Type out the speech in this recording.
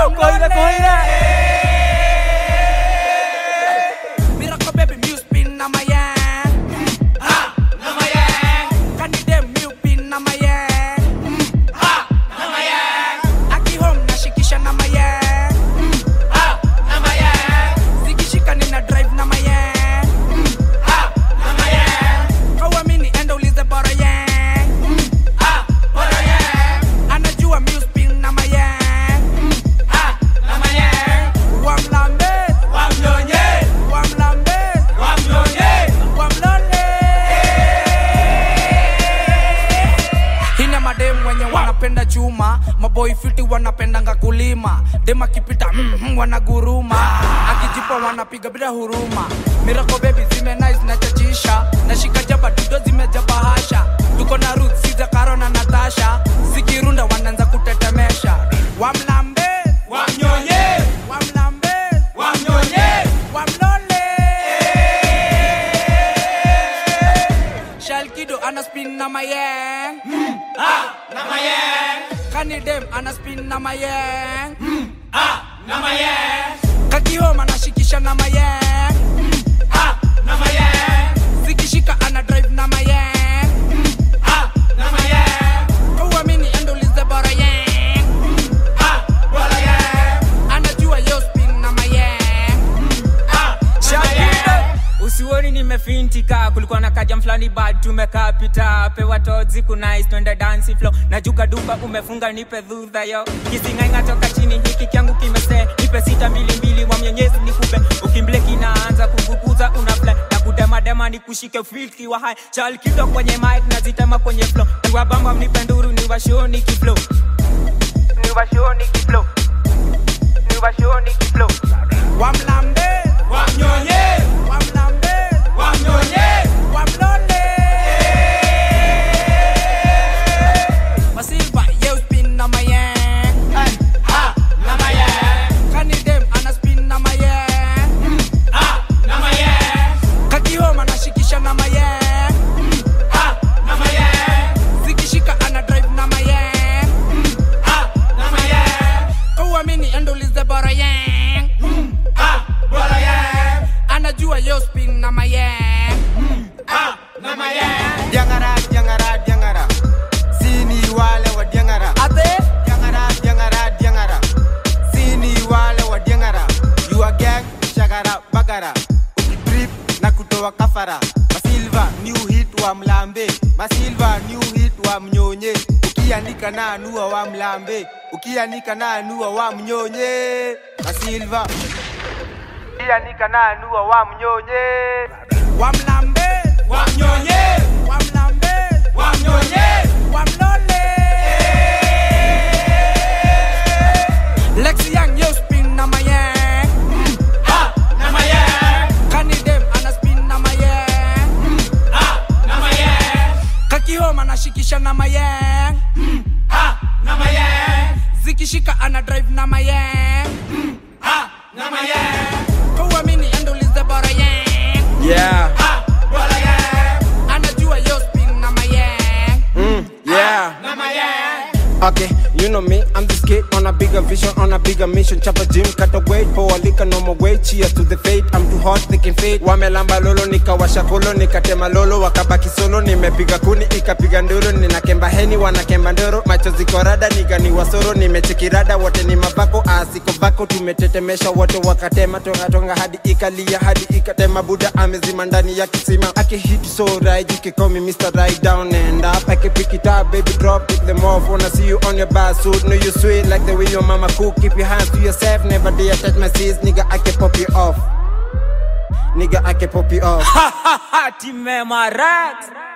Koira, koira. Miracle baby, mu spin na my yang. Ha, na my yang. Kani dem mu pin na my yang. Ha, na my yang. Aki home nashikisha na my yang. Ha, na my yang. Zikishika nina drive na my yang. Ha, na my yang. Kawamini enda ulize bora yang. Ha, bora yang. Anajua mu spin na my yang. Ha, na my yang. Wamlambe, wamnyonye, wamlambe, wamnyonye, wamlole. Hina madem wenye wanapenda chuma, maboi fiti wanapendanga kulima, dem akipita mm, mm, wanaguruma, akijipa wanapiga bila huruma. Miracle baby zime nice na chachisha, nashika jaba dudo zimejaba hasha, tuko na Ruth, Siza, Karo na Natasha, zikirunda wanaanza kutetemesha. Wamlambe, wamnyonye, wamlambe, wamnyonye, wamlole. Shalkido ana spin na mayang. Mm, ah, na mayang. Kani dem ana spin na mayang. Mm, ah, na mayang. Kakihoma anashikisha na mayang. Mm, ah, na mayang. Zikishika ana drive na mayang. Mm, ah, na mayang. Kauamini endo ulize bora yang. Mm, ah, bora yang. Anajua yo spin na mayang. Mm, ah, na mayang. usioni nimefintika kulikuwa na kaja mfulani bad tumekaa pita pewa tozi kunais twende dansi flow najuka duka umefunga nipe dhudha yo kisingainga toka chini hiki kyangu kimese nipe sita mbili mbili wa mwenyezi nikupe ukimbleki naanza kuvukuza una fly na kudemadema ni kushike filki wa hai chal kido kwenye mic nazitema kwenye flow niwabamba mnipe nduru niwashoni kiflow niwashoni kiflow niwashoni kiflow Wamlambe, wamnyonye, wamlambe, wamnyonye, wamlole. Masilva, yo spin na mayang. Ha, na mayang. Kani dem ana spin na mayang. Ha, na mayang. Kakihoma anashikisha na mayang. Ha, na mayang. Zikishika ana drive na mayang. Ha, na mayang. Kauamini endo ulize bora yang. Ah, bora yang. Anajua yo spin na mayang. Ah, na mayang. Diangara, diangara, diangara. Sini wale wa diangara. Ate, Diangara, diangara, diangara. Sini wale wa diangara. You are gang, shagara, bagara. Ukitrip na kutoa kafara. Masilva, new hit wa mlambe. Masilva, new hit wa mnyonye. Ukianika na anua wa mlambe. Ukianika na anua wa mnyonye. Masilva. Ukianika na anua wa mnyonye. wamlambe, wamnyonye, wamlambe, wamnyonye, wamlole. Lexi Young, yo spin na mayang. Ha, na mayang. Kani dem ana spin na mayang. Ha, na mayang. Kakihoma anashikisha na mayang. Ha, na mayang. Zikishika ana drive na mayang. Ha, na mayang. Kauamini endo ulize bora yang. Yeah, Ha, bora yang. Anajua yo spin na mayang. mm, yeah. Na mayang. Okay, you know me, I'm this kid on a bigger vision, on a bigger mission. Chop a gym, cut a weight, pour a liquor, no more weight. Cheers to the fate, I'm too hot, they can fade. Wamelamba lolo, nikawasha kolo, nikatema lolo, wakabaki solo, nimepiga kuni, ikapiga nduru, ninakemba heni, wanakemba ndoro, macho ziko rada, niga ni wasoro, nimechekirada, wote ni mabako, asiko bako, tumetetemesha wote, wakatema tonga tonga hadi ikalia, hadi ikatema, buda amezima ndani ya kisima, akihit so right, you can call me Mr. Right Down and Up, I can pick it up, baby drop, pick them off, wanna see you on your bad suit, know you sweet like the way your mama cook, keep your hands to yourself, never dare touch my seeds, nigga, I can pop you off. Nigga, I can pop you off. ha ha ha timema rax